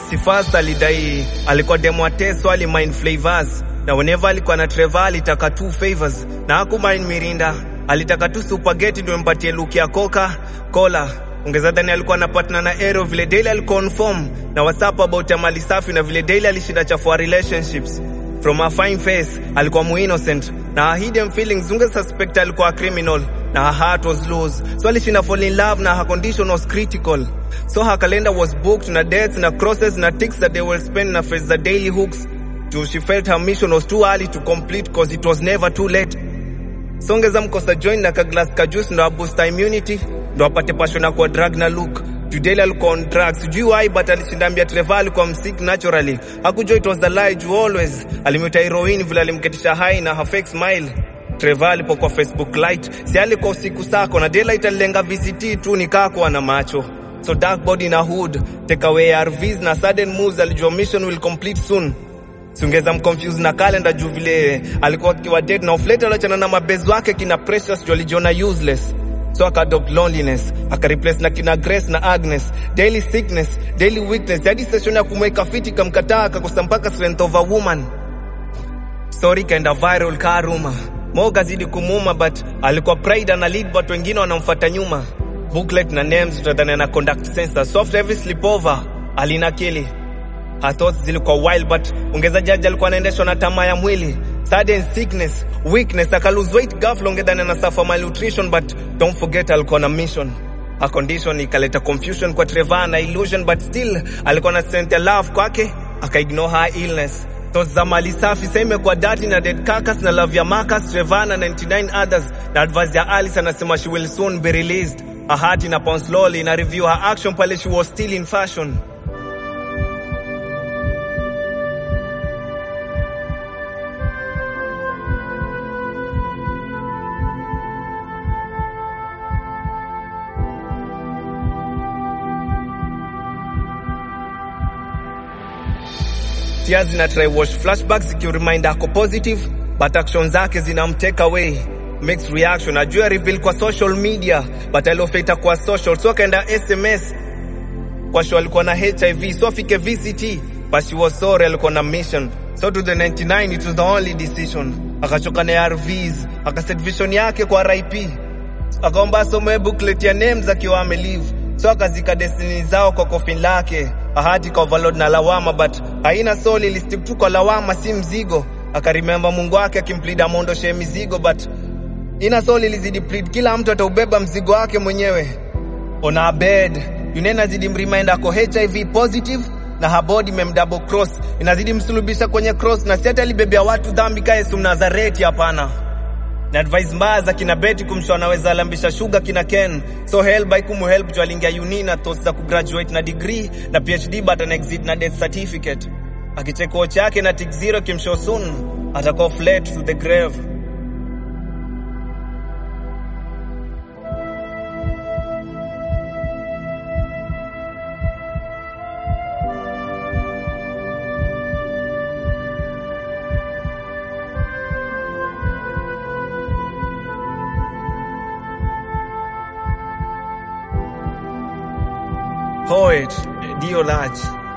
MC Fast alidai alikuwa demo wa Teso ali mind flavors na whenever alikuwa na Trevor alitaka two favors na haku mind Mirinda alitaka tu spaghetti ndio mpatie look ya Coca Cola ongeza dhani alikuwa na partner na Aero vile Daily aliconfirm na WhatsApp about ya mali safi na vile Daily alishinda chafua relationships from a fine face alikuwa mu innocent na her hidden feelings unge suspect alikuwa a criminal na her heart was loose so alishinda fall in love na her condition was critical so her calendar was booked na dates na crosses na ticks that they will spend na face the daily hooks till she felt her mission was too early to complete cause it was never too late songeza mkosa join na kaglas ka juice ndo aboost immunity ndo apate passion ya kuwa drug na look Judele alikuwa on drugs sijui why but alishinda ambia Trevor alikuwa msick naturally hakujua it was the lie juu always alimwita heroin vile alimketisha high na her fake smile Trevor alipokuwa Facebook light si alikuwa usiku sako na daylight alilenga VCT tu nikakuwa na macho so dark body na hood take away ARVs na sudden moves alijua mission will complete soon siungeza mconfuse na calendar juu vile alikuwa akiwa dead na oflate aliachana na mabezi wake kina precious juu alijiona useless so akadopt loneliness akareplace na kina Grace na Agnes daily sickness daily weakness hadi session ya kumweka fiti kamkataa akakosa mpaka strength of a woman story kaenda viral kaa rumor Moga zidi kumuma but alikuwa pride ana lead but wengine wanamfuata nyuma booklet na names utadhani na conduct sensor soft every sleepover alinakili her thoughts zilikuwa wild but ongeza jaji alikuwa anaendeshwa na tamaa ya mwili sudden sickness weakness aka lose weight ghafla ongedhani na suffer malnutrition but don't forget alikuwa na mission a condition ikaleta confusion kwa Trevor na illusion but still alikuwa na strength ya love kwake aka ignore her illness Thoughts za mali safi same kwa dirty na dead carcass na love ya Marcus Trevor na 99 others na advice ya Alice anasema she will soon be released a heart in upon slowly na review her action pale she was still in fashion tears zina try wash flashbacks zikiremind ako positive but action zake zinamtake away mixed reaction ajua reveal kwa social media but aliofeta kwa social so akaenda sms kwa show alikuwa na hiv so afike vct but she was sorry alikuwa na mission so to the 99 it was the only decision akachoka na arvs akaset vision yake kwa rip akaomba asome booklet ya names akiwa amelive so akazika destiny zao kwa coffin lake ahadi kwa overload na lawama but haina soul ilistick tu kwa lawama si mzigo akaremember mungu wake akimplida amondoshe mizigo but ina soul ilizidi plead kila mtu ataubeba mzigo wake mwenyewe on her bed Yune inazidi mremind ako HIV positive na her body memdouble cross inazidi msulubisha kwenye cross na si ati alibebea watu dhambi ka Yesu Mnazareti hapana na advice mbaya za kina Betty kumshow anaweza alambisha sugar kina Ken so help by kumuhelp juu aliingia uni na thoughts za kugraduate na degree na PhD but an exit na death certificate akicheka watch yake na tick zero kimshow soon atakuwa flat to the grave Poet Dio Large